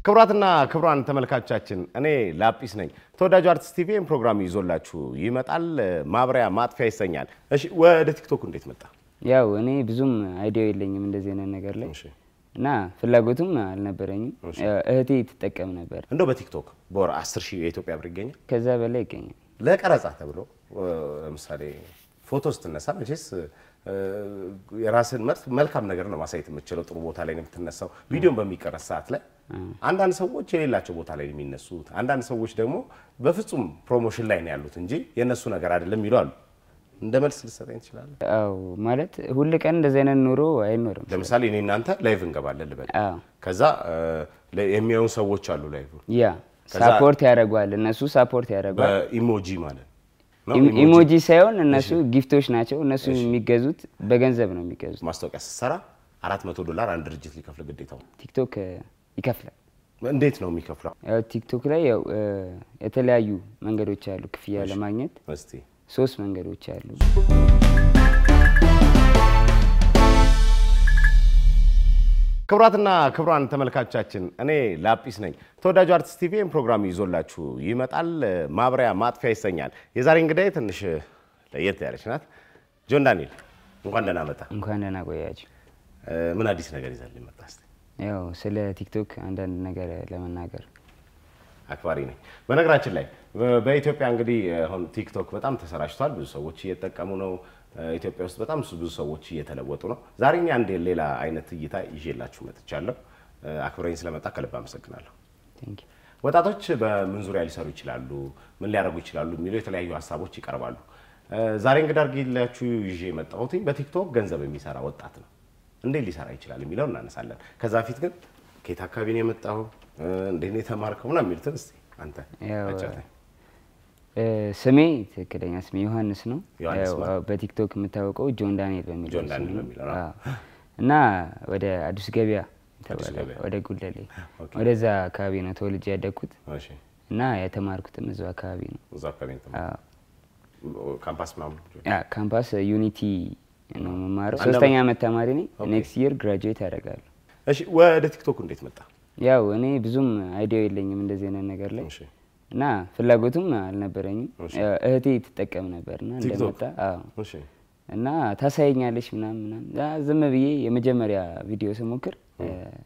ክቡራትና ክቡራን ተመልካቾቻችን እኔ ላጲስ ነኝ። ተወዳጁ አርቲስት ቲቪ ይህን ፕሮግራም ይዞላችሁ ይመጣል። ማብሪያ ማጥፊያ ይሰኛል። እሺ ወደ ቲክቶክ እንዴት መጣ? ያው እኔ ብዙም አይዲያው የለኝም እንደዚህ አይነት ነገር ላይ እሺ እና ፍላጎቱም አልነበረኝም። ያው እህቴ ትጠቀም ነበር። እንደው በቲክቶክ በወር 10 ሺህ የኢትዮጵያ ብር ይገኛል ከዛ በላይ ይገኛል። ለቀረጻ ተብሎ ለምሳሌ ፎቶ ስትነሳ መቼስ እ፣ የራስን መርት መልካም ነገር ነው ማሳየት የምትችለው። ጥሩ ቦታ ላይ ነው የምትነሳው። ቪዲዮን በሚቀረጽ ሰዓት ላይ አንዳንድ ሰዎች የሌላቸው ቦታ ላይ ነው የሚነሱት። አንዳንድ ሰዎች ደግሞ በፍጹም ፕሮሞሽን ላይ ነው ያሉት እንጂ የእነሱ ነገር አይደለም ይሉ አሉ። እንደ መልስ ልሰጠኝ ትችላለህ? አው ማለት ሁል ቀን እንደዚህ አይነት ኑሮ አይኖርም። ለምሳሌ እኔ እናንተ ላይቭ እንገባለን ልበል። አዎ ከዛ እ፣ ለ- የሚያዩን ሰዎች አሉ ላይቭ ያ ከዛ- ሳፖርት ያደርጓል እነሱ ሳፖርት ያደርጓል። በኢሞጂ ማለት ነው። ኢም- ኢሞጂ ሳይሆን እነሱ ጊፍቶች ናቸው። እነሱ የሚገዙት በገንዘብ ነው የሚገዙት። ማስታወቂያ ስትሰራ 400 ዶላር አንድ ድርጅት ሊከፍል ግዴታው ነው። ቲክቶክ እ፣ ይከፍላል። እንዴት ነው የሚከፍለው? ያው ቲክቶክ ላይ ያው እ፣ የተለያዩ መንገዶች አሉ ክፍያ ለማግኘት እስቲ ሶስት መንገዶች አሉ። ክቡራትና ክቡራን ተመልካቾቻችን እኔ ላጲስ ነኝ። ተወዳጁ አርቲስት ቲቪ ይህን ፕሮግራም ይዞላችሁ ይመጣል። ማብሪያ ማጥፊያ ይሰኛል። የዛሬ እንግዳዬ ትንሽ ለየት ያለች ናት። ጆን ዳንኤል እንኳን ደህና መጣ። እንኳን ደህና ቆያችሁ። እ፣ ምን አዲስ ነገር ይዘህልኝ መጣ? እስቲ ያው ስለ ቲክቶክ አንዳንድ ነገር ለመናገር አክባሪ ነኝ። በነገራችን ላይ በ- በኢትዮጵያ እንግዲህ አሁን ቲክቶክ በጣም ተሰራጭቷል። ብዙ ሰዎች እየተጠቀሙ ነው። እ፣ ኢትዮጵያ ውስጥ በጣም ብዙ ሰዎች እየተለወጡ ነው። ዛሬ እኛ አንድ ሌላ አይነት እይታ ይዤላችሁ መጥቻለሁ። እ፣ አክብረኝ ስለመጣ ከልብ አመሰግናለሁ። ቴንክ ዩ። ወጣቶች በምን ዙሪያ ሊሰሩ ይችላሉ፣ ምን ሊያደርጉ ይችላሉ የሚሉ የተለያዩ ሀሳቦች ይቀርባሉ። እ፣ ዛሬ እንግዳ አድርጌላችሁ ይዤ የመጣሁት በቲክቶክ ገንዘብ የሚሰራ ወጣት ነው። እንዴት ሊሰራ ይችላል የሚለው እናነሳለን። ከዛ በፊት ግን ከየት አካባቢ ነው የመጣው፣ እ፣ እንዴት ነው የተማርከው ምናምን የሚሉትን እስኪ አንተ ያው አጫውተኝ። እ፣ ስሜ ትክክለኛ ስሜ ዮሐንስ ነው። ዮሐንስ ያው ማን? አዎ፣ በቲክቶክ የምታወቀው ጆን ዳንኤል በሚለው ጆን ስም ዳንኤል ነው። በሚለው ነው። አዎ። እና ወደ አዲስ ገበያ ተባለ ገበያ። ወደ ጉለሌ ኦኬ። ወደዛ አካባቢ ነው ተወልጄ ያደግኩት እሺ፣ እና የተማርኩትም እዛው አካባቢ ነው። እዛ አካባቢ ነው የተማርከው? አዎ። ካምፓስ ምናምን ያ ካምፓስ ዩኒቲ ነው የምማረው። አንድ ሶስተኛ ዓመት ተማሪ ነኝ። ኦኬ። ኔክስት ይር ግራጁዌት ያደርጋለሁ። እሺ፣ ወደ ቲክቶክ እንዴት መጣ? ያው እኔ ብዙም አይዲያው የለኝም እንደዚህ አይነት ነገር ላይ እሺ፣ እና ፍላጎቱም አልነበረኝም። እሺ። ያው እህቴ ትጠቀም ነበርና ቲክቶክ? እንደመጣ አዎ እሺ፣ እና ታሳየኛለች ምናምን ምናምን ያ ዝም ብዬ የመጀመሪያ ቪዲዮ ስሞክር እ፣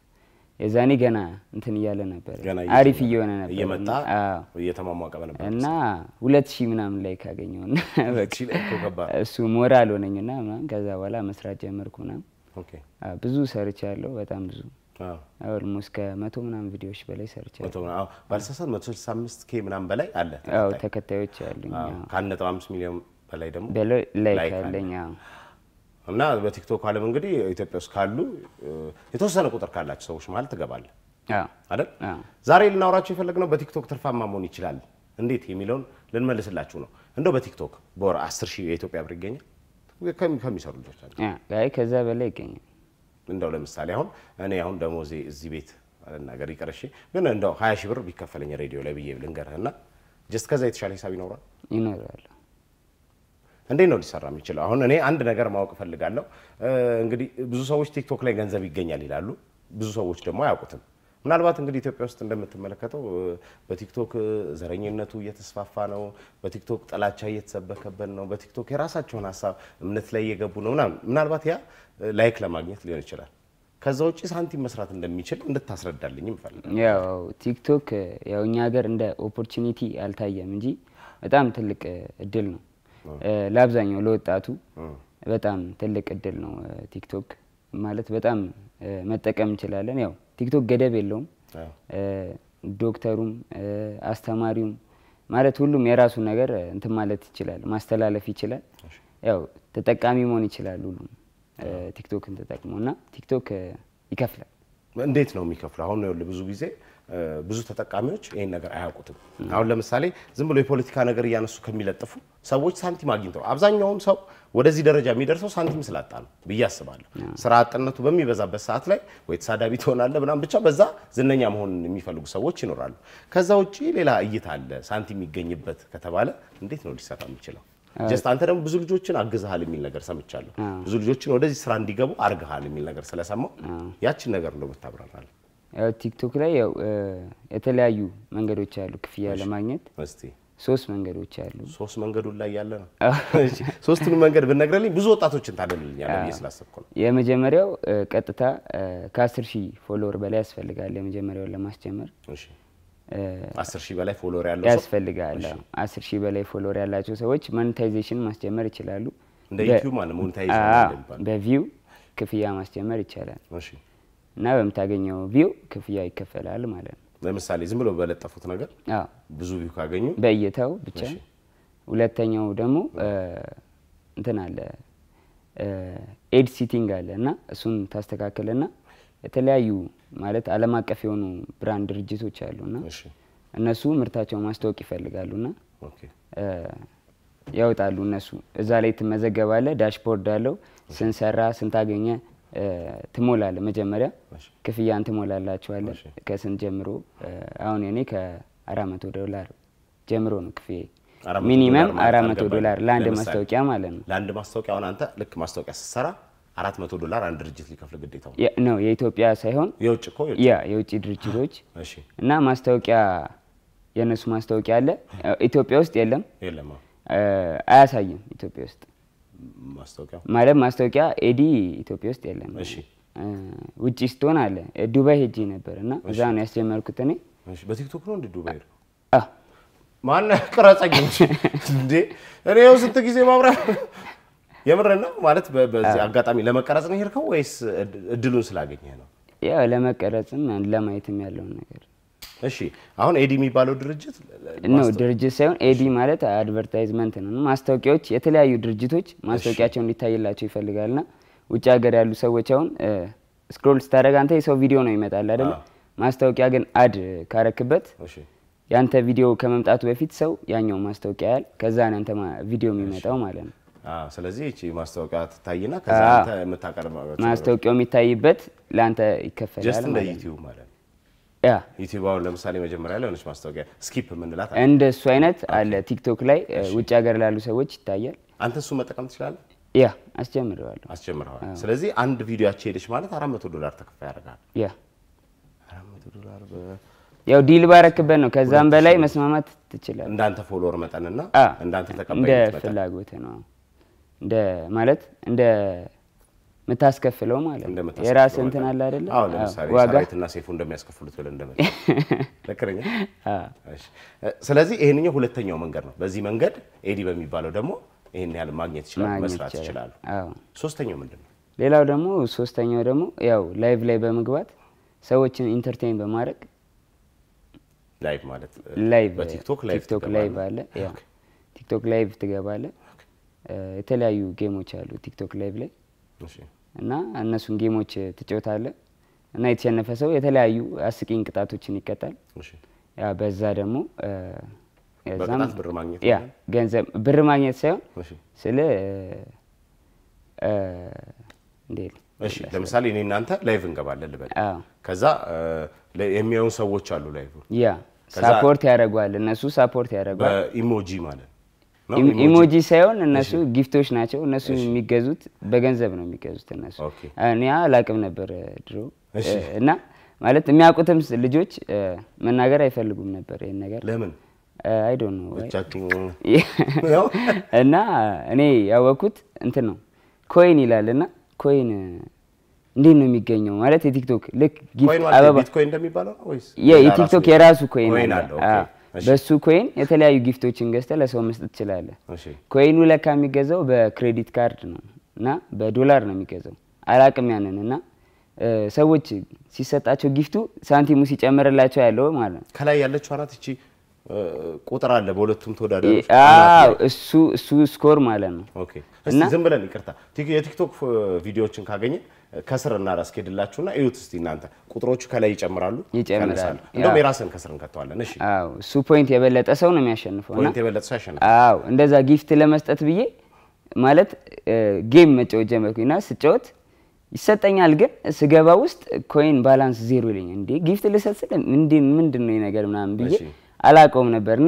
የዛኔ ገና እንትን እያለ ነበር ገና አሪፍ እየሆነ ነበር እየመጣ አዎ። እየተሟሟቀ በነበር እና ሁለት ሺህ ምናምን ላይ ካገኘውና በቃ እሺ፣ እኮ ከባድ እሱ ሞራል ሆነኝና ምናምን ከዛ በኋላ መስራት ጀመርኩ ምናምን ኦኬ። አዎ፣ ብዙ ሰርቻለሁ በጣም ብዙ አዎ ኦልሞስት ከመቶ ምናምን ቪዲዮዎች በላይ ሰርቻለሁ። መቶ ምናምን አዎ፣ ባልሳሳት 165 ኬ ምናምን በላይ አለ አዎ ተከታይ። ተከታዮች አሉኝ አዎ፣ አዎ። ከአንድ ነጥብ አምስት ሚሊዮን በላይ ደግሞ በላይ ላይክ ላይክ አለ። አለኝ አዎ። እና በቲክቶክ ዓለም እንግዲህ ኢትዮጵያ ውስጥ ካሉ እ፣ የተወሰነ ቁጥር ካላቸው ሰዎች ማለት ትገባለህ አዎ አይደል? አዎ። ዛሬ ልናወራቸው የፈለግነው በቲክቶክ ትርፋማ መሆን ይችላል እንዴት የሚለውን ልንመልስላችሁ ነው። እንደው በቲክቶክ በወር 10 ሺህ የኢትዮጵያ ብር ይገኛል ከሚ- ከሚሰሩ ልጆች አሉ። አ፣ አይ ከዛ በላይ ይገኛል። እንደው ለምሳሌ አሁን እኔ አሁን ደሞዜ እዚህ ቤት ነገር ይቅር እሺ፣ ግን እንደው 20 ሺህ ብር ቢከፈለኝ ሬዲዮ ላይ ብዬ ልንገርህ እና ጀስት ከዛ የተሻለ ሂሳብ ይኖራል። ይኖራል። እንዴት ነው ሊሰራ የሚችለው? አሁን እኔ አንድ ነገር ማወቅ እፈልጋለሁ። እ፣ እንግዲህ ብዙ ሰዎች ቲክቶክ ላይ ገንዘብ ይገኛል ይላሉ፣ ብዙ ሰዎች ደግሞ አያውቁትም። ምናልባት እንግዲህ ኢትዮጵያ ውስጥ እንደምትመለከተው እ፣ በቲክቶክ እ፣ ዘረኝነቱ እየተስፋፋ ነው። በቲክቶክ ጥላቻ እየተሰበከበት ነው። በቲክቶክ የራሳቸውን ሀሳብ እምነት ላይ እየገቡ ነው ምናምን። ምናልባት ያ እ፣ ላይክ ለማግኘት ሊሆን ይችላል። ከዛ ውጭ ሳንቲም መስራት እንደሚችል እንድታስረዳልኝ ይፈልጋል። ያው ቲክቶክ ያው እኛ ሀገር እንደ ኦፖርቹኒቲ አልታየም እንጂ በጣም ትልቅ እ፣ እድል ነው እ፣ ለአብዛኛው ለወጣቱ በጣም ትልቅ እድል ነው። እ፣ ቲክቶክ ማለት በጣም እ፣ መጠቀም እንችላለን። ያው ቲክቶክ ገደብ የለውም። አዎ። እ፣ ዶክተሩም እ፣ አስተማሪውም ማለት ሁሉም የራሱን ነገር እ፣ እንትን ማለት ይችላል፣ ማስተላለፍ ይችላል። ያው ተጠቃሚ መሆን ይችላል ሁሉም እ፣ ቲክቶክን ተጠቅሞ እና ቲክቶክ እ፣ ይከፍላል። እንዴት ነው የሚከፍለው? አሁን ይኸውልህ ብዙ ጊዜ እ፣ ብዙ ተጠቃሚዎች ይህን ነገር አያውቁትም። አሁን ለምሳሌ ዝም ብሎ የፖለቲካ ነገር እያነሱ ከሚለጥፉ ሰዎች ሳንቲም አግኝተው አብዛኛውም ሰው ወደዚህ ደረጃ የሚደርሰው ሳንቲም ስላጣ ነው ብዬ አስባለሁ። ስራ አጥነቱ በሚበዛበት ሰዓት ላይ ወይ ተሳዳቢ ትሆናለህ ምናምን፣ ብቻ በዛ ዝነኛ መሆን የሚፈልጉ ሰዎች ይኖራሉ። ከዛ ውጭ ሌላ እይታ አለ። ሳንቲም የሚገኝበት ከተባለ እንዴት ነው ሊሰራ የሚችለው? ጀስት አንተ ደግሞ ብዙ ልጆችን አግዝሃል የሚል ነገር ሰምቻለሁ። ብዙ ልጆችን ወደዚህ ስራ እንዲገቡ አርግሃል የሚል ነገር ስለሰማው ያችን ነገር እንደው ብታብራራለህ። ያው ቲክቶክ ላይ ያው እ፣ የተለያዩ መንገዶች አሉ ክፍያ ለማግኘት እስቲ ሶስት መንገዶች አሉ። ሶስት መንገዱን ላይ ያለ ነው። እሺ፣ ሶስቱንም መንገድ ብነግረልኝ ብዙ ወጣቶችን ታደልልኛለህ ብዬ ስላሰብኩ ነው። የመጀመሪያው እ፣ ቀጥታ ከአስር ሺህ ፎሎወር በላይ ያስፈልጋል። የመጀመሪያውን ለማስጀመር እሺ፣ እ፣ አስር ሺህ በላይ ፎሎወር ያለው ሰው ያስፈልጋል። አዎ። አስር ሺህ በላይ ፎሎወር ያላቸው ሰዎች ሞኔታይዜሽን ማስጀመር ይችላሉ። እንደ በ- ዩቲዩብ ማለት ሞኔታይዜሽን አዎ፣ እንደሚባለው። በቪው ክፍያ ማስጀመር ይቻላል እሺ፣ እና በምታገኘው ቪው ክፍያ ይከፈላል ማለት ነው። ለምሳሌ ዝም ብሎ በለጠፉት ነገር አዎ ብዙ ቪው ካገኙ በእይታው ብቻ። እሺ። ሁለተኛው ደግሞ እ፣ እንትን አለ ኤድ ሲቲንግ አለ እና እሱን ታስተካክልና የተለያዩ ማለት ዓለም አቀፍ የሆኑ ብራንድ ድርጅቶች አሉና እሺ፣ እነሱ ምርታቸውን ማስታወቅ ይፈልጋሉና ኦኬ፣ እ፣ ያወጣሉ እነሱ እዛ ላይ ትመዘገባለ። ዳሽቦርድ አለው። ስንሰራ ስንታገኘ ትሞላለ። መጀመሪያ እሺ፣ ክፍያን ትሞላላችኋለ እሺ። ከስንት ጀምሮ እ፣ አሁን እኔ ከአራት መቶ ዶላር ጀምሮ ነው ክፍያ አራት መቶ ሚኒመም ዶላር ማለት አራት መቶ አልገባኝም። ዶላር ለአንድ ለምሳሌ ማስታወቂያ ማለት ነው ለአንድ ማስታወቂያ አሁን አንተ ልክ ማስታወቂያ ስትሰራ አራት መቶ ዶላር አንድ ድርጅት ሊከፍል ግዴታው ነው። የ- ነው የኢትዮጵያ ሳይሆን የውጭ እኮ የውጭ። ያ የውጭ ድርጅቶች እሺ፣ እና ማስታወቂያ የእነሱ ማስታወቂያ አለ ኢትዮጵያ ውስጥ የለም የለም አዎ። እ፣ አያሳይም ኢትዮጵያ ውስጥ ማስታወቂያው ማለት ማስታወቂያ ኤዲ ኢትዮጵያ ውስጥ የለም እሺ፣ እ፣ ውጭ ስትሆን አለ እ፣ ዱባይ ሄጄ ነበር እና እዛ ነው ያስጀመርኩት እኔ እሺ። በቲክቶክ ነው እንደ ዱባይ ነው አ፣ ማን ቅረጸኝ እንጂ እንዴ! እኔ ያው ስንት ጊዜ ማብራ የምር ነው ማለት በ- በዚህ አጋጣሚ ለመቀረጽ ነው የሄድከው ወይስ እድ- እድሉን ስላገኘህ ነው? ያው ለመቀረጽም ለማየትም ያለውን ነገር እሺ አሁን ኤዲ የሚባለው ድርጅት ነው ድርጅት ሳይሆን ኤዲ ማለት አድቨርታይዝመንት ነው። ማስታወቂያዎች የተለያዩ ድርጅቶች ማስታወቂያቸው እንዲታይላቸው ይፈልጋልና ውጭ ሀገር ያሉ ሰዎች አሁን ስክሮል ስታደርግ አንተ የሰው ቪዲዮ ነው ይመጣል አይደለ? አዎ። ማስታወቂያ ግን አድ ካረክበት እሺ ያንተ ቪዲዮ ከመምጣቱ በፊት ሰው ያኛው ማስታወቂያ ያል ከዛ ነው ያንተ ማ- ቪዲዮ የሚመጣው ማለት ነው። አዎ፣ ስለዚህ እቺ ማስታወቂያ ትታይና ከዛ አዎ። አንተ የምታቀርበው ማስታወቂያው የሚታይበት ለአንተ ጀስት ይከፈላል እንደ ማለት ነው። ዩቲዩብ ማለት ነው። ያ ዩቲዩብ አሁን ለምሳሌ መጀመሪያ ላይ ሆነች ማስታወቂያ ስኪፕ የምንላት አለ። እንደ እሱ አይነት አለ ቲክቶክ ላይ እ፣ ውጭ ሀገር ላሉ ሰዎች ይታያል። አንተ እሱ መጠቀም ትችላለህ፣ ያ አስጀምረዋለሁ። አስጀምረዋል። ስለዚህ አንድ ቪዲዮአቸው ሄደች ማለት 400 ዶላር ተከፋይ ያደርጋል። ያ 400 ዶላር በ- ያው ዲል ባረክበት ነው። ከዛም በላይ መስማማት ትችላለህ። እንዳንተ ፎሎወር መጠንና አ፣ እንዳንተ እንደ ተቀባይነት መጠን ፍላጎት ነው። እንደ ማለት እንደ ምታስከፍለው ማለት ነው። እንደምታስከፍለው የራስህ እንትን መጠን። አለ አይደለ? አዎ አዎ፣ ለምሳሌ ዋጋ ሰራዊትና ሴፉ እንደሚያስከፍሉት ብለን እንደመ ልክ ነኝ? አዎ። እሺ። ስለዚህ ይሄንኛው ሁለተኛው መንገድ ነው። በዚህ መንገድ ኤዲ በሚባለው ደግሞ ይሄን ያህል ማግኘት ይችላሉ፣ ማግኘት መስራት ይቻላል። ይችላሉ። አዎ። ሶስተኛው ምንድን ነው? ሌላው ደግሞ ሶስተኛው ደግሞ ያው ላይቭ ላይ በመግባት ሰዎችን ኢንተርቴይን በማድረግ ላይቭ ማለት ላይቭ በቲክቶክ ላይቭ ቲክቶክ ትገባለህ? ላይቭ አለ። ያው ቲክቶክ ላይቭ ትገባለህ። እ፣ የተለያዩ ጌሞች አሉ ቲክቶክ ላይቭ ላይ እሺ። እና እነሱን ጌሞች ትጫወታለህ እና የተሸነፈ ሰው የተለያዩ አስቂኝ ቅጣቶችን ይቀጣል። እሺ። ያ በዛ ደግሞ እ፣ ከዛም በቅጣት ብር ማግኘት ያ ነው? ገንዘብ ብር ማግኘት ሳይሆን እሺ። ስለ እ፣ እንዴት እሺ። ለምሳሌ እኔ እናንተ ላይቭ እንገባለን ልበል። አዎ ከዛ እ፣ ለ- የሚያዩን ሰዎች አሉ ላይቭ ያ ከዛ- ሳፖርት ያደርጓል እነሱ ሳፖርት ያደርጓል። በኢሞጂ ማለት ነው። ኢም- ኢሞጂ ሳይሆን እነሱ ጊፍቶች ናቸው። እነሱ የሚገዙት በገንዘብ ነው የሚገዙት እነሱ። ኦኬ። እኔ አላቅም ነበር ድሮ እሺ። እ፣ እና ማለት የሚያውቁትም ስ- ልጆች እ፣ መናገር አይፈልጉም ነበር ይህን ነገር ለምን አይ ዶንት ኖ ብቻችሁ ዋይ እና እኔ ያወቅኩት እንትን ነው ኮይን ይላል እና ኮይን እንዴት ነው የሚገኘው ማለት የቲክቶክ ልክ ጊፍት ኮይን ማለት አበባ ቢትኮይን እንደሚባለው ነው ወይስ የ- ሌላ የቲክቶክ ራሱ- የራሱ ኮይን ኮይን አለ። አለው? ኦኬ። አዎ። እሺ። በሱ ኮይን የተለያዩ ጊፍቶችን ገዝተህ ለሰው መስጠት ትችላለህ። እሺ። ኮይኑ ለካ የሚገዛው በክሬዲት ካርድ ነው እና በዶላር ነው የሚገዛው። አላቅም ያንን እና እ፣ ሰዎች ሲሰጣቸው ጊፍቱ ሳንቲሙ ሲጨምርላቸው ያለው ማለት ነው። ከላይ ያለችው አናት እቺ እ፣ ቁጥር አለ በሁለቱም ተወዳዳሪዎች አዎ አናት ላይ። እሱ እሱ ስኮር ማለት ነው። ኦኬ እስቲ ዝም ብለን ይቅርታ ቲክ- የቲክቶክ ፍ- ቪዲዮዎችን ካገኘ ከስር እናስኬድላችሁና እዩት እስቲ እናንተ ቁጥሮቹ ከላይ ይጨምራሉ ይጨምራሉ። ይቀንሳሉ። እንደውም ያ። የራስን ከስር እንከተዋለን እሺ አዎ እሱ ፖይንት የበለጠ ሰው ነው የሚያሸንፈው እና ፖይንት የበለጠ ሰው ያሸንፋል አዎ እንደዛ ጊፍት ለመስጠት ብዬ ማለት ጌም መጫወት ጀመርኩኝ እና ስጫወት ይሰጠኛል፣ ግን ስገባ ውስጥ ኮይን ባላንስ ዜሮ ይለኛል። እንዴ ጊፍት ልሰጥ ስል እንዴ ምንድን ነው ይህ ነገር ምናምን ብዬ እሺ። አላውቀውም ነበርና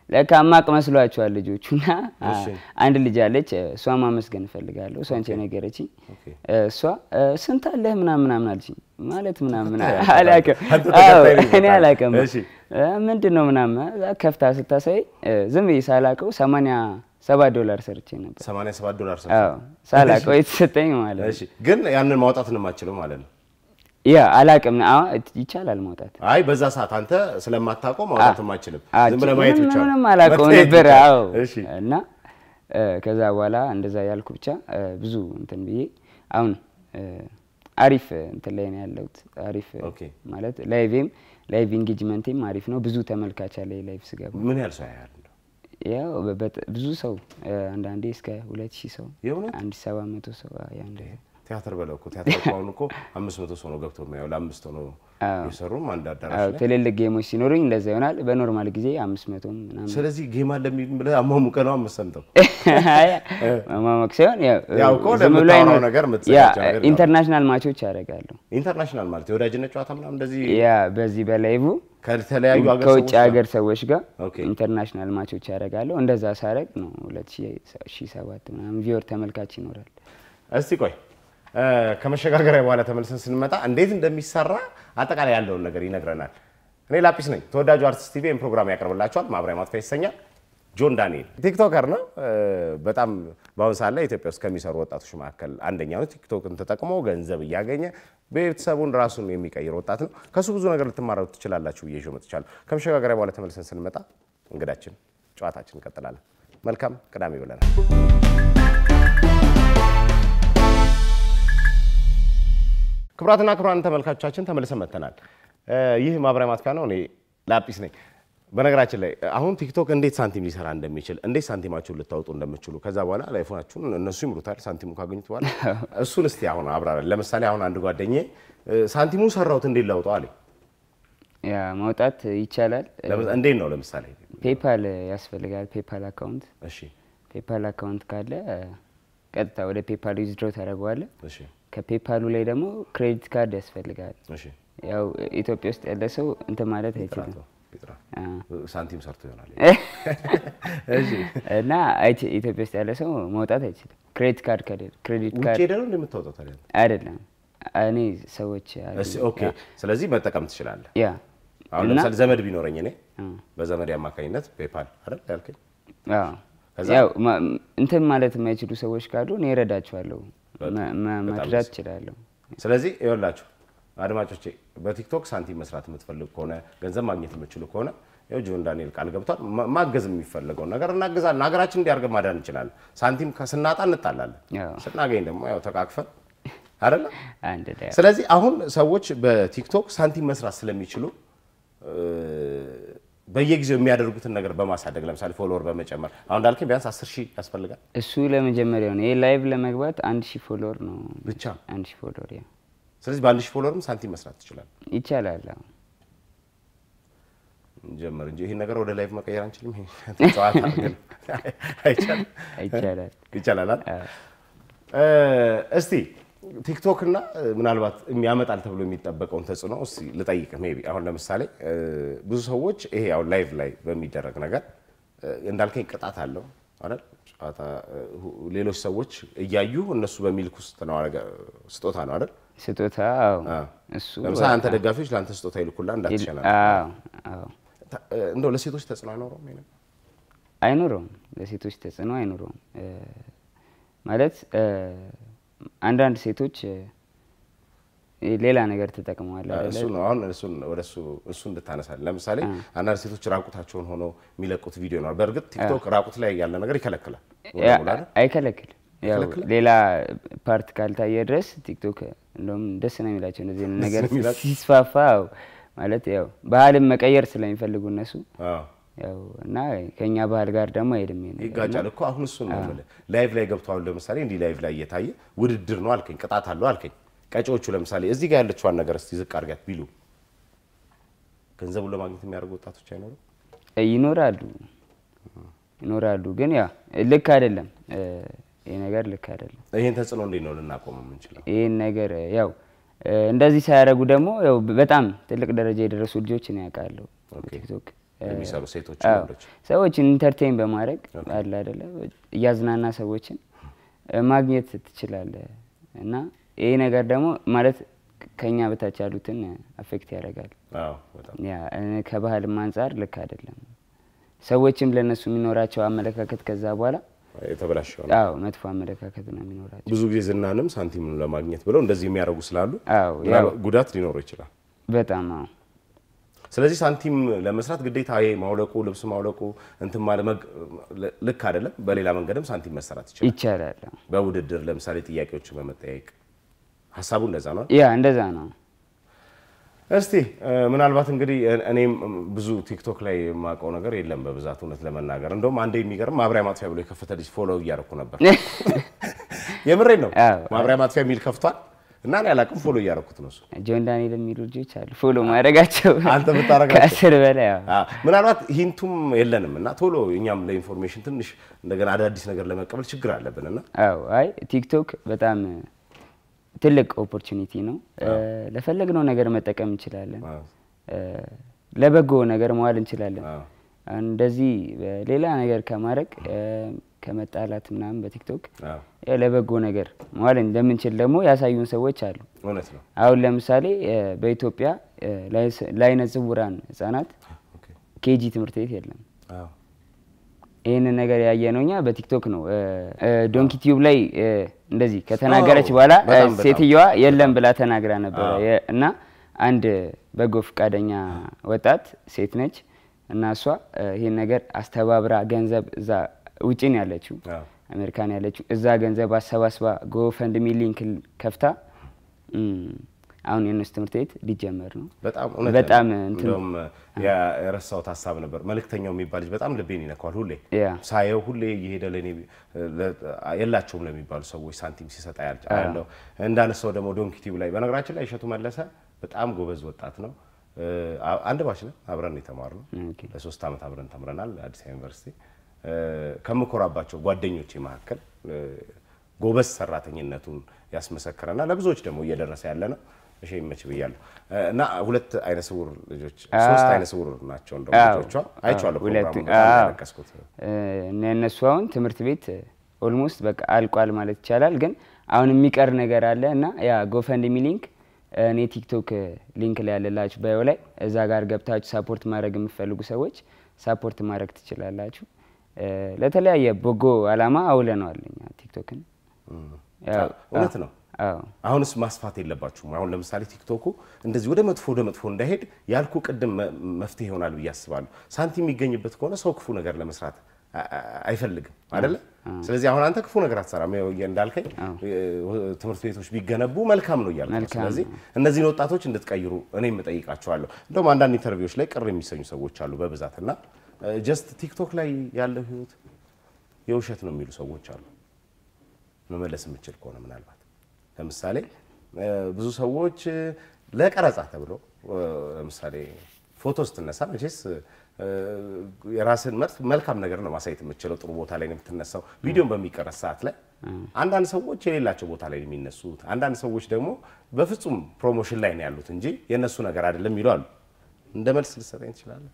ለካ ማቅ መስሏቸዋል ልጆቹ እና እሺ። አንድ ልጅ አለች እሷ ማመስገን እፈልጋለሁ እሷ አንቺ ነገረችኝ ኦኬ። እሷ እ፣ ስንት አለህ ምናምን ምናምን አለችኝ ማለት ምናምን ተከታይ አንተ አላውቅም አንተ አዎ ተከታይ ነኝ እኔ በጣም። አላውቅም እሺ። እ፣ ምንድን ነው ምናምን እዛ ከፍታ ስታሳይ እ፣ ዝም ብዬ ሳላውቀው ሰማንያ ሰባት ዶላር ሰርቼ ነበር 87 ዶላር ሰ አዎ ሳላውቀው የተሰጠኝ ማለት ነው እሺ ግን ያንን ማውጣት ነው የማችለው ማለት ነው። ያ አላውቅም አዎ ይቻላል ማውጣት አይ በዛ ሰዓት አንተ ስለማታውቀው ማውጣት የማችልም አዎ፣ ዝም ብለህ ማየት ምንም- ብቻ ነው። ምንም አላውቀው መታየት ነበር። ብቻ። አዎ እሺ እና እ፣ ከዛ በኋላ እንደዛ ያልኩ ብቻ እ፣ ብዙ እንትን ብዬ አሁን እ፣ አሪፍ እንትን ላይ ነው ያለሁት። አሪፍ ኦኬ። ማለት ላይቬም ላይቭ ኢንጌጅመንቴም አሪፍ ነው። ብዙ ተመልካች አለ ላይቭ ስገባ ምን ያህል ሰው ያያል? እንደው? ያው በ- በጥ- ብዙ ሰው እ፣ አንዳንዴ እስከ ሁለት ሺህ ሰው የእውነት? አንድ ሺህ ሰባት መቶ ሰው ያ እንደዛ ቲያትር በለው እኮ ቲያትር እኮ አሁን እኮ አምስት መቶ ሰው ነው ገብቶ የሚያየው ለአምስት ሆነው አዎ። የሰሩም አንድ አዳራሽ አዎ ላይ ትልልቅ ጌሞች ሲኖሩኝ እንደዛ ይሆናል። በኖርማል ጊዜ አምስት መቶም ምናምን ስለዚህ ጌማ ለሚል ብለህ አሟሙቀህ ነው አመሰምተው ማማቅ ሳይሆን ያው ያው እኮ ዝም ብሎ ለምታወራው አይኖር- ነገር ያ የምትዘጋጀው ነገር ነው። ኢንተርናሽናል ማቾች ያደርጋለሁ። ኢንተርናሽናል ማለት የወዳጅነት ጨዋታ ምናምን እንደዚህ ያ በዚህ በላይቭ ከተለያዩ ሀገር ከውጭ ሰዎች ጋር? ሀገር ሰዎች ጋር ኦኬ። ኢንተርናሽናል ማቾች ያደርጋለሁ። እንደዛ ሳረግ ነው ሁለት ሺህ ሰባት ምናምን ቪወር ተመልካች ይኖራል። እስቲ ቆይ እ፣ ከመሸጋገሪያ በኋላ ተመልሰን ስንመጣ እንዴት እንደሚሰራ አጠቃላይ ያለውን ነገር ይነግረናል። እኔ ላጲስ ነኝ። ተወዳጁ አርቲስት ቲቪ ይህን ፕሮግራም ያቀርብላቸዋል። ማብሪያ ማጥፊያ ይሰኛል። ጆን ዳንኤል ቲክቶከር ነው። እ፣ በጣም በአሁኑ ሰዓት ላይ ኢትዮጵያ ውስጥ ከሚሰሩ ወጣቶች መካከል አንደኛው ነው። ቲክቶክን ተጠቅሞ ገንዘብ እያገኘ ቤተሰቡን ራሱን የሚቀይር ወጣት ነው። ከሱ ብዙ ነገር ልትማረሩ ትችላላችሁ ብዬ ይዤው መጥቻለሁ። ከመሸጋገሪያ በኋላ ተመልሰን ስንመጣ እንግዳችን ጨዋታችን እንቀጥላለን። መልካም ቅዳሜ ብለናል። ክቡራትና ክቡራን ተመልካቾቻችን ተመልሰን መጥተናል። እ፣ ይህ ማብሪያ ማጥፊያ ነው። እኔ ላጲስ ነኝ። በነገራችን ላይ አሁን ቲክቶክ እንዴት ሳንቲም ሊሰራ እንደሚችል እንዴት ሳንቲማችሁን ልታወጡ እንደምችሉ ከዛ በኋላ ላይፎናችሁን እነሱ ይምሩታል። ሳንቲሙ ካገኙት በኋላ እሱን እስቲ አሁን አብራራል። ለምሳሌ አሁን አንድ ጓደኛዬ እ፣ ሳንቲሙን ሰራሁት እንዴት ላውጠው አለኝ። ያ ማውጣት ይቻላል። ለምሳ- እንዴት ነው ለምሳሌ? ፔፓል ያስፈልጋል። ፔፓል አካውንት እሺ ፔፓል አካውንት ካለ እ፣ ቀጥታ ወደ ፔፓል ዊዝድሮ ታደርገዋለህ። እሺ ከፔፓሉ ላይ ደግሞ ክሬዲት ካርድ ያስፈልጋል። እሺ ያው ኢትዮጵያ ውስጥ ያለ ሰው እንትን ማለት አይችልም ጥራቶ ይጥራ አ፣ ሳንቲም ሰርቶ ይሆናል። እና አይች- ኢትዮጵያ ውስጥ ያለ ሰው መውጣት አይችልም። ክሬዲት ካርድ ከሌለ ክሬዲት ውጭ ካርድ ሄደህ ነው እንደምታወጣው ታዲያ? አይደለም እኔ ሰዎች አሉ። እሺ ኦኬ። ስለዚህ መጠቀም ትችላለህ። ያ አሁን እና- ለምሳሌ ዘመድ ቢኖረኝ እኔ አ፣ በዘመድ አማካኝነት ፔፓል አይደል ያልከኝ? አዎ። ከዛ? ያው ማ- እንትን ማለት የማይችሉ ሰዎች ካሉ እኔ እረዳቸዋለሁ፣ መ- መ- በጣም መርዳት ደስ እችላለሁ። ስለዚህ ይኸውላችሁ አድማጮቼ በቲክቶክ ሳንቲም መስራት የምትፈልጉ ከሆነ ገንዘብ ማግኘት የምትችሉ ከሆነ ያው ጆን ዳንኤል ቃል ገብቷል። ማ- ማገዝ የሚፈለገውን ነገር እናግዛለን። ሀገራችን እንዲያርገን ማዳን እንችላለን። ሳንቲም ከ- ስናጣ እንጣላለን፣ ያው ስናገኝ ደግሞ ያው ተቃቅፈን አይደለ? አንድ ላይ ስለዚህ አሁን ሰዎች በቲክቶክ ሳንቲም መስራት ስለሚችሉ እ፣ በየጊዜው የሚያደርጉትን ነገር በማሳደግ ለምሳሌ ፎሎወር በመጨመር አሁን እንዳልከኝ ቢያንስ አስር ሺህ ያስፈልጋል እሱ ለመጀመሪያው ነው። ይሄ ላይቭ ለመግባት አንድ ሺህ ፎሎወር ነው። ብቻ። አንድ ሺህ ፎሎወር ያ ስለዚህ በአንድ ሺህ ፎሎወርም ሳንቲም መስራት ትችላል። ይቻላል። አዎ። ጀመር እንጂ ይህን ነገር ወደ ላይቭ መቀየር አንችልም። ይሄ ጨዋታ ግን አይቻልም። ይቻላል። ይቻላል አይደል? እ፣ እስቲ ቲክቶክ እና እ፣ ምናልባት የሚያመጣል ተብሎ የሚጠበቀውን ተጽዕኖ እስቲ ልጠይቅ። ሜይ ቢ አሁን ለምሳሌ እ፣ ብዙ ሰዎች ይሄ አሁን ላይቭ ላይ በሚደረግ ነገር እ፣ እንዳልከኝ ቅጣት አለው አይደል? ጨዋታ እ፣ ሁ- ሌሎች ሰዎች እያዩ እነሱ በሚልኩ ውስጥ ነው አረገ- ስጦታ ነው አይደል? ስጦታ አዎ። አ። እሱ ለምሳሌ አንተ ደጋፊዎች ለአንተ ስጦታ ይልኩላ እንዳትሸና አዎ፣ አዎ። እንደው ለሴቶች ተጽዕኖ አይኖረውም ይሄ ነገር? አይኖረውም። ለሴቶች ተጽዕኖ አይኖረውም እ፣ ማለት እ፣ አንዳንድ ሴቶች እ፣ ሌላ ነገር ተጠቅመዋል አይደለ? እሱ ነው አሁን እሱን ወደ እሱ እሱ እንድታነሳል። ለምሳሌ አንዳንድ ሴቶች ራቁታቸውን ሆነው የሚለቁት ቪዲዮ ነው። በእርግጥ ቲክቶክ ራቁት ላይ ያለ ነገር ይከለክላል። ሙሉ ያ- በሙሉ አይደል? አይከለክልም። ያው አይከለክልም? ሌላ ፓርት ካልታየ ድረስ ቲክቶክ እንደውም ደስ ነው የሚላቸው እንደዚህ አይነት ነገር ነው የሚላቸው? ሲስፋፋ ያው ማለት ያው ባህልን መቀየር ስለሚፈልጉ እነሱ አዎ ያው እና ከኛ ባህል ጋር ደግሞ አይሄድም ይሄ ነገር። ይጋጫል እኮ አሁን እሱን ነው የምልህ። ላይቭ ላይ ገብተዋል። ለምሳሌ እንዲህ ላይቭ ላይ እየታየ ውድድር ነው አልከኝ፣ ቅጣት አለው አልከኝ። ቀጪዎቹ ለምሳሌ እዚህ ጋር ያለችዋን ነገር እስቲ ዝቅ አድርጋት ቢሉ ገንዘቡን ለማግኘት የሚያደርጉ ወጣቶች አይኖሩም? ይኖራሉ ይኖራሉ፣ ግን ያ ልክ አይደለም። እ፣ ይሄ ነገር ልክ አይደለም። ይህን ተጽዕኖ እንዴት ነው ልናቆም የምንችለው? ይህን ነገር ያው እ፣ እንደዚህ ሳያደርጉ ደግሞ ያው በጣም ትልቅ ደረጃ የደረሱ ልጆች ነው ያውቃለሁ ኦኬ። ቲክቶክ የሚሰሩ ሴቶች አዎ፣ ወንዶች ሰዎችን ኢንተርቴን በማድረግ አለ አይደለ እያዝናና ሰዎችን እ፣ ማግኘት ትችላለህ እና ይሄ ነገር ደግሞ ማለት ከኛ በታች ያሉትን አፌክት ያደርጋል። አዎ በጣም ያ እ፣ ከባህልም አንጻር ልክ አይደለም። ሰዎችም ለእነሱ የሚኖራቸው አመለካከት ከዛ በኋላ የተበላሸ ነው። አዎ መጥፎ አመለካከት ነው የሚኖራቸው። ብዙ ጊዜ ዝናንም ሳንቲም ለማግኘት ብለው እንደዚህ የሚያደርጉ ስላሉ አዎ ያው ምናልባት ጉዳት ሊኖረው ይችላል። በጣም አዎ ስለዚህ ሳንቲም ለመስራት ግዴታ ይሄ ማውለቁ ልብስ ማውለቁ እንትን ማለት መግ- ልክ አይደለም። በሌላ መንገድም ሳንቲም መሰራት ይችላል። ይቻላል። አዎ። በውድድር ለምሳሌ ጥያቄዎችን በመጠያየቅ ሀሳቡ እንደዛ ነው። ያ እንደዛ ነው። እስቲ እ፣ ምናልባት እንግዲህ እ- እኔም ብዙ ቲክቶክ ላይ የማውቀው ነገር የለም በብዛት እውነት ለመናገር እንደውም አንዴ የሚገርም ማብሪያ ማጥፊያ ብሎ የከፈተ ልጅ ፎሎ እያደረኩ ነበር። የምሬን ነው። አዎ። ማብሪያ ማጥፊያ የሚል ከፍቷል እና እኔ አላውቅም ፎሎ እያደረኩት ነው እሱ ጆን ዳንኤል የሚሉ ልጆች አሉ ፎሎ ማድረጋቸው አንተ ብታረጋቸው? ከአስር በላይ አዎ። አዎ፣ ምናልባት ሂንቱም የለንም እና ቶሎ እኛም ለኢንፎርሜሽን ትንሽ እንደገና አዳዲስ ነገር ለመቀበል ችግር አለብን እና አዎ አይ ቲክቶክ በጣም ትልቅ ኦፖርቹኒቲ ነው። ለፈለግነው ነገር መጠቀም እንችላለን። አዎ፣ እ፣ ለበጎ ነገር መዋል እንችላለን። አዎ፣ እንደዚህ ሌላ ነገር ከማድረግ እ፣ ከመጣላት ምናምን በቲክቶክ አዎ፣ እ፣ ለበጎ ነገር መዋል እንደምንችል ደግሞ ያሳዩን ሰዎች አሉ። እውነት ነው። አሁን ለምሳሌ እ፣ በኢትዮጵያ እ፣ ላይስ- ለአይነ ስውራን ህጻናት ኦኬ፣ ኬጂ ትምህርት ቤት የለም። አዎ፣ ይህንን ነገር ያየ ነው እኛ በቲክቶክ ነው። እ፣ እ፣ ዶንኪ ቲዩብ ላይ እ፣ እንደዚህ ከተናገረች በኋላ እ፣ በጣም በጣም ሴትየዋ የለም ብላ ተናግራ ነበረ አዎ። የ- እና አንድ በጎ ፈቃደኛ ወጣት ሴት ነች እና እሷ እ፣ ይህን ነገር አስተባብራ ገንዘብ እዛ ውጭ ነው ያለችው አዎ። አሜሪካን ያለችው እዛ ገንዘብ አሰባስባ ጎፈንድሚ ሊንክ ከፍታ እም፣ አሁን የእነሱ ትምህርት ቤት ሊጀመር ነው። በጣም እውነት በጣም ነው። እንትን እንደውም ያ- የረሳሁት ሀሳብ ነበር። መልእክተኛው የሚባል ልጅ በጣም ልቤን ይነካዋል። ሁሌ ያ ሳየው ሁሌ እየሄደ ለእኔ ለ- የላቸውም ለሚባሉ ሰዎች ሳንቲም ሲሰጥ ያል- አያለሁ። እንዳነሳው ደግሞ ዶንኪ ቲዩብ ላይ በነገራችን ላይ እሸቱ መለሰ በጣም ጎበዝ ወጣት ነው። እ፣ አ- አንድ ባች ነን አብረን የተማርነው ኦኬ። ለሶስት ዓመት አብረን ተምረናል አዲስ አበባ ዩኒቨርሲቲ። እ፣ ከምኮራባቸው ጓደኞቼ መካከል እ፣ ጎበዝ ሰራተኝነቱን ያስመሰከረና ለብዙዎች ደግሞ እየደረሰ ያለ ነው። እሺ ይመች ብያለሁ። እ፣ እና ሁለት አይነ ስውር ልጆች ሶስት አይነ ስውር ናቸው እንደውም አዎ። ልጆቿ አይቼዋለሁ። ሁለቱ ፕሮግራሙን በጣም አዎ። ያለቀስኩት እ፣ እነ እነሱ አሁን ትምህርት ቤት ኦልሞስት በቃ አልቋል ማለት ይቻላል። ግን አሁን የሚቀር ነገር አለ እና ያ ጎፈንድሚ ሊንክ እኔ ቲክቶክ ሊንክ ላይ ያለላችሁ ባዮ ላይ እዛ ጋር ገብታችሁ ሳፖርት ማድረግ የምትፈልጉ ሰዎች ሳፖርት ማድረግ ትችላላችሁ። እ፣ ለተለያየ በጎ አላማ አውለነዋል እኛ ቲክቶክን። ያው- እውነት ነው። አዎ አሁንስ ማስፋት የለባችሁም። አሁን ለምሳሌ ቲክቶኩ እንደዚህ ወደ መጥፎ ወደ መጥፎ እንዳይሄድ ያልኩ ቅድም መ- መፍትሄ ይሆናል ብዬ አስባለሁ። ሳንቲም የሚገኝበት ከሆነ ሰው ክፉ ነገር ለመስራት አ- አ- አይፈልግም አይደለ? ስለዚህ አሁን አንተ ክፉ ነገር አትሰራም። ያው እንዳልከኝ እ፣ ትምህርት ቤቶች ቢገነቡ መልካም ነው እያልኩ ነው። መልካም ስለዚህ እነዚህን ወጣቶች እንድትቀይሩ እኔም እጠይቃቸዋለሁ። እንደውም አንዳንድ ኢንተርቪዎች ላይ ቅር የሚሰኙ ሰዎች አሉ በብዛት እና ጀስት ቲክቶክ ላይ ያለው ህይወት የውሸት ነው የሚሉ ሰዎች አሉ። መመለስ የምችል ከሆነ ምናልባት ለምሳሌ እ፣ ብዙ ሰዎች እ፣ ለቀረጻ ተብሎ እ፣ ለምሳሌ ፎቶ ስትነሳ መቼስ እ፣ የራስን መጥፍ መልካም ነገር ነው ማሳየት የምችለው። ጥሩ ቦታ ላይ ነው የምትነሳው። ቪዲዮን በሚቀረጽ ሰዓት ላይ አንዳንድ ሰዎች የሌላቸው ቦታ ላይ ነው የሚነሱት። አንዳንድ ሰዎች ደግሞ በፍጹም ፕሮሞሽን ላይ ነው ያሉት እንጂ የእነሱ ነገር አይደለም የሚሉ አሉ። እንደ መልስ ልሰጠኝ ትችላለህ?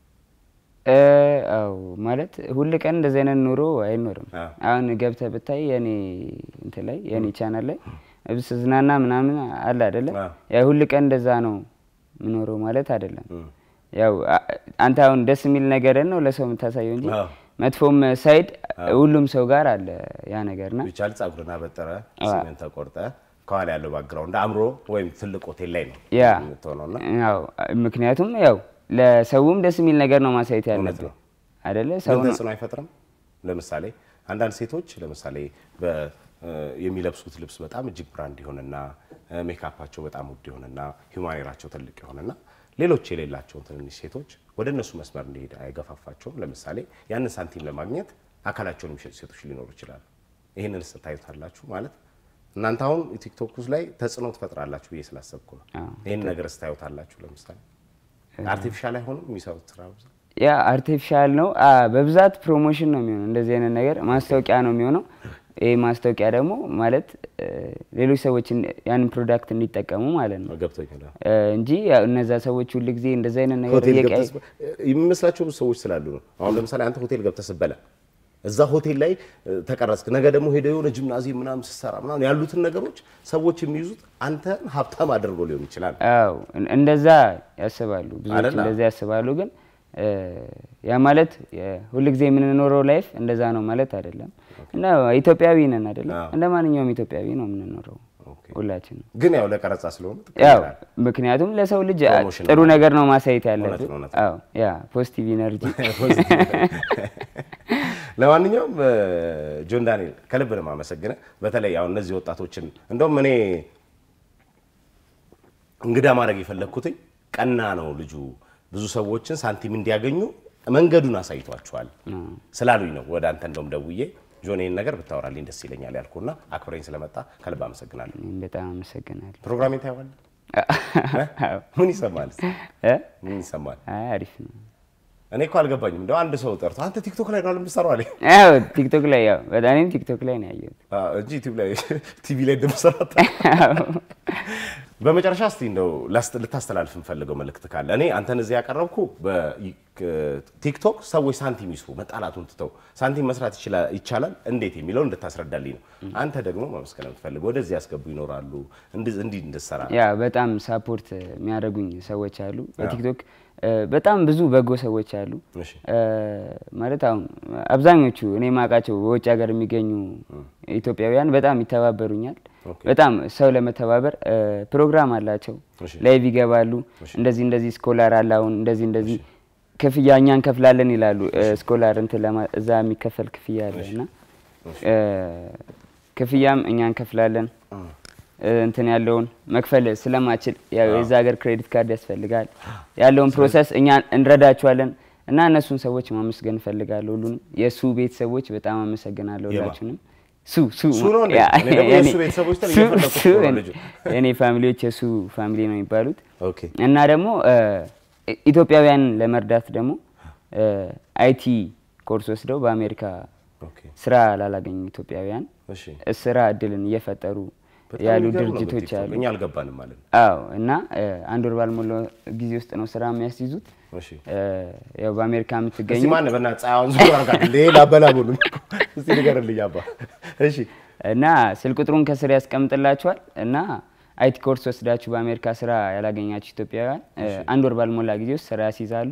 እ፣ አዎ ማለት ሁል ቀን እንደዚህ አይነት ኑሮ አይኖርም። አዎ። አሁን ገብተህ ብታይ የኔ እንትን ላይ የኔ ቻናል ላይ ዝናና ምናምን አለ አይደለ? አዎ። ያው ሁል ቀን እንደዛ ነው ምኖረው ማለት አይደለም። እም። ያው አ- አንተ አሁን ደስ የሚል ነገርን ነው ለሰው የምታሳየው እንጂ አዎ። መጥፎም ሳይድ ሁሉም ሰው ጋር አለ ያ ነገርና ቢቻል ጸጉርን አበጠረ ሲሜን ተቆርጠ ከኋላ ያለው ባክግራውንድ አምሮ ወይም ትልቅ ሆቴል ላይ ነው ያ የምትሆነውና ያው ምክንያቱም ያው ለሰውም ደስ የሚል ነገር ነው ማሳየት እውነት ያለብህ ነው። አይደለ? ምን ሰው ተጽዕኖ አይፈጥርም? ለምሳሌ አንዳንድ ሴቶች ለምሳሌ በ- እ የሚለብሱት ልብስ በጣም እጅግ ብራንድ የሆነና እ ሜካፓቸው በጣም ውድ የሆነና ሂውማኔራቸው ትልቅ የሆነና ሌሎች የሌላቸውን ትንንሽ ሴቶች ወደ እነሱ መስመር እንዲሄድ አይገፋፋቸውም። ለምሳሌ ያንን ሳንቲም ለማግኘት አካላቸውን የሚሸጡ ሴቶች ሊኖሩ ይችላሉ። ይህንን ስታዩታላችሁ ማለት እናንተ አሁን ቲክቶክ ውስጥ ላይ ተጽዕኖ ትፈጥራላችሁ ብዬ ስላሰብኩ ነው። አዎ። ይህን ነገር ስታዩታላችሁ ለምሳሌ አርቲፊሻል አይሆንም የሚሰሩት ስራ ብዛት? ያ አርቲፊሻል ነው። አ በብዛት ፕሮሞሽን ነው የሚሆነው። እንደዚህ አይነት ነገር ማስታወቂያ ነው የሚሆነው። ይህ ማስታወቂያ ደግሞ ማለት እ፣ ሌሎች ሰዎች እን- ያንን ፕሮዳክት እንዲጠቀሙ ማለት ነው ገብቶኛል። እ፣ እንጂ ያው እነዛ ሰዎች ሁል ጊዜ እንደዚ አይነት ነገር ሆቴል እየቀያየ- ገብተህ ስበ- የሚመስላቸው ብዙ ሰዎች ስላሉ ነው። አሁን ለምሳሌ አንተ ሆቴል ገብተህ ስትበላ እዛ ሆቴል ላይ እ፣ ተቀረጽክ፣ ነገ ደግሞ ሄደህ የሆነ ጂምናዚየም ምናምን ስትሰራ ምናምን ያሉትን ነገሮች ሰዎች የሚይዙት አንተን ሀብታም አድርጎ ሊሆን ይችላል። አዎ እን- እንደዛ ያስባሉ ብዙዎች አይደለ? እንደዛ ያስባሉ። ግን እ፣ ያ ማለት የ- ሁልጊዜ የምንኖረው ላይፍ እንደዛ ነው ማለት አይደለም። እና ኢትዮጵያዊ ነን አይደለም፣ አዎ። እንደ ማንኛውም ኢትዮጵያዊ ነው የምንኖረው ኦኬ። ሁላችንም። ግን ያው ለቀረጻ ስለሆነ ያው ትቀይራለህ። ምክንያቱም ለሰው ልጅ ፕሮሞሽን ጥሩ ነው። ነገር ነው ማሳየት እውነት ያለብን። ነው፣ እውነት አዎ ያ ፖዚቲቭ ኢነርጂ ለማንኛውም እ፣ ጆን ዳንኤል ከልብ ነው የማመሰግነህ። በተለይ አሁን እነዚህ ወጣቶችን እንደውም እኔ እንግዳ ማድረግ የፈለግኩትኝ ቀና ነው ልጁ ብዙ ሰዎችን ሳንቲም እንዲያገኙ መንገዱን አሳይቷቸዋል ስላሉኝ ነው ወደ አንተ እንደውም ደውዬ ጆን ይህን ነገር ብታወራልኝ ደስ ይለኛል ያልኩና አክብረኝ ስለመጣ ከልብ አመሰግናለሁ። እኔም በጣም አመሰግናለሁ። ፕሮግራሜን ታየዋለህ? አዎ። ምን ይሰማል? እ? ምን ይሰማል? አይ አሪፍ ነው። እኔ እኮ አልገባኝም። እንደው አንድ ሰው ጠርቶ አንተ ቲክቶክ ላይ ነው የምትሰራው አለኝ ያው ቲክቶክ ላይ ያው በጣም እኔም ቲክቶክ ላይ ነው ያየሁት። አዎ፣ እንጂ ዩቲዩብ ላይ ቲቪ ላይ እንደምሰራ በመጨረሻ እስቲ እንደው ላስት- ልታስተላልፍ የምፈልገው መልእክት ካለ እኔ አንተን እዚህ ያቀረብኩ በቲክቶክ ሰዎች ሳንቲም ይስሩ፣ መጣላቱን ትተው ሳንቲም መስራት ይችላ- ይቻላል እንዴት የሚለው እንድታስረዳልኝ ነው። አንተ ደግሞ ማመስገን የምትፈልገው ወደዚህ ያስገቡ ይኖራሉ እንዲ- እንዲህ እንድትሰራ ያ በጣም ሳፖርት የሚያደርጉኝ ሰዎች አሉ። በቲክቶክ እ፣ በጣም ብዙ በጎ ሰዎች አሉ። እሺ። እ፣ ማለት አሁን አብዛኞቹ እኔ ማውቃቸው በውጭ ሀገር የሚገኙ ኢትዮጵያውያን በጣም ይተባበሩኛል። ኦኬ። በጣም ሰው ለመተባበር እ፣ ፕሮግራም አላቸው። እሺ። ላይቭ ይገባሉ። እንደዚህ እንደዚህ ስኮላር አለ አሁን እንደዚህ እንደዚህ ክፍያ እኛ እንከፍላለን ይላሉ። እ፣ ስኮላር እንትን ለማ እዛ የሚከፈል ክፍያ አለ እና እ፣ ክፍያም እኛ እንከፍላለን እ፣ እንትን ያለውን መክፈል ስለማችል ያው የዛ ሀገር ክሬዲት ካርድ ያስፈልጋል። ያለውን ፕሮሰስ እኛ እንረዳቸዋለን እና እነሱን ሰዎች ማመስገን እፈልጋለሁ። ሁሉንም የእሱ ቤተሰቦች በጣም አመሰግናለሁ። የማ? ሁላችሁንም ሱ ሱ ሱ ነው እንዴ? ያ፣ እኔ ደግሞ የኔ- የእሱ ቤተሰቦች ተብዬ ሱ- ፈለኩት ሱ እኮ ነው የኔ- ልጁ። የኔ ፋሚሊዎች የእሱ ፋሚሊ ነው የሚባሉት ኦኬ እና ደግሞ እ፣ ኢትዮጵያውያንን ለመርዳት ደግሞ አይቲ ኮርስ ወስደው በአሜሪካ ኦኬ ስራ ላላገኙ ኢትዮጵያውያን እሺ ስራ እድልን እየፈጠሩ በጣም ያሉ የሚገርም ነው ድርጅቶች በቲክቶክ። አሉ። እኛ አልገባንም ማለት ነው። አዎ እና እ፣ አንድ ወር ባልሞላ ጊዜ ውስጥ ነው ስራ የሚያስይዙት። እሺ እ፣ ያው በአሜሪካ የምትገኙ እስቲ ማን በእናትህ ፀሐዩን ዙር አድርጋት ሌላ በላቡን እስቲ ንገርልኝ አባ። እሺ እና ስልክ ቁጥሩን ከስር ያስቀምጥላችኋል እና አይቲ ኮርስ ወስዳችሁ በአሜሪካ ስራ ያላገኛችሁ ኢትዮጵያውያን እ፣ አንድ ወር ባልሞላ ጊዜ ውስጥ ስራ ያስይዛሉ።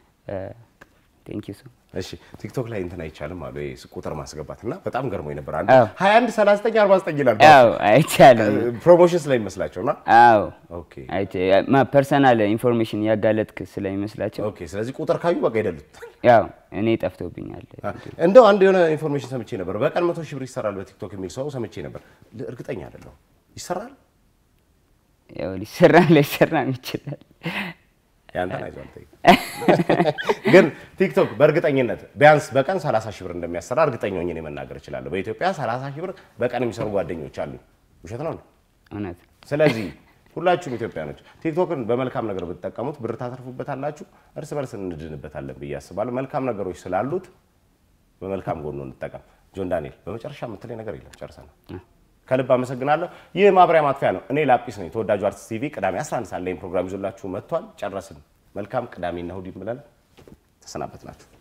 ቴንክ ዩ ሶ እሺ ቲክቶክ ላይ እንትን አይቻልም አሉ ይሄ ቁጥር ማስገባት እና በጣም ገርሞኝ ነበር። አንድ አዎ። 21 39 49 ይላል አዎ አይቻልም። ፕሮሞሽን ስለሚመስላቸው እና አዎ ኦኬ ፐርሰናል ኢንፎርሜሽን ያጋለጥክ ስለሚመስላቸው ኦኬ። ስለዚህ ቁጥር ካዩ በቃ ይደሉት። ያው እኔ ጠፍቶብኛል። እንደው አንድ የሆነ ኢንፎርሜሽን ሰምቼ ነበር። በቀን መቶ ሺህ ብር ይሰራል በቲክቶክ የሚል ሰው ሰምቼ ነበር። እርግጠኛ አይደለሁም። ይሰራል? ያው ሊሰራ ላይሰራም ይችላል። ያንተን አይዞህ አልጠይቅም። ግን ቲክቶክ በእርግጠኝነት ቢያንስ በቀን 30 ሺህ ብር እንደሚያሰራ እርግጠኛ ሆኜ እኔ መናገር እችላለሁ። በኢትዮጵያ 30 ሺህ ብር በቀን የሚሰሩ ጓደኞች አሉ። ውሸት ነው? እውነት ስለዚህ ሁላችሁም ኢትዮጵያኖች ቲክቶክን በመልካም ነገር ብትጠቀሙት ብር ታተርፉበታላችሁ፣ እርስ በርስ እንድንበታለን ብዬ አስባለሁ። መልካም ነገሮች ስላሉት በመልካም ጎኑ እንጠቀም። ጆን ዳንኤል በመጨረሻ የምትለኝ ነገር የለም? ጨርሰናል። ከልብ አመሰግናለሁ። ይህ ማብሪያ ማጥፊያ ነው። እኔ ላጲስ ነኝ። ተወዳጁ አርቲስት ቲቪ ቅዳሜ 11 ሰዓት ላይ ፕሮግራም ይዞላችሁ መጥቷል። ጨረስን። መልካም ቅዳሜና እሑድ ብለን ተሰናበት ናችሁ።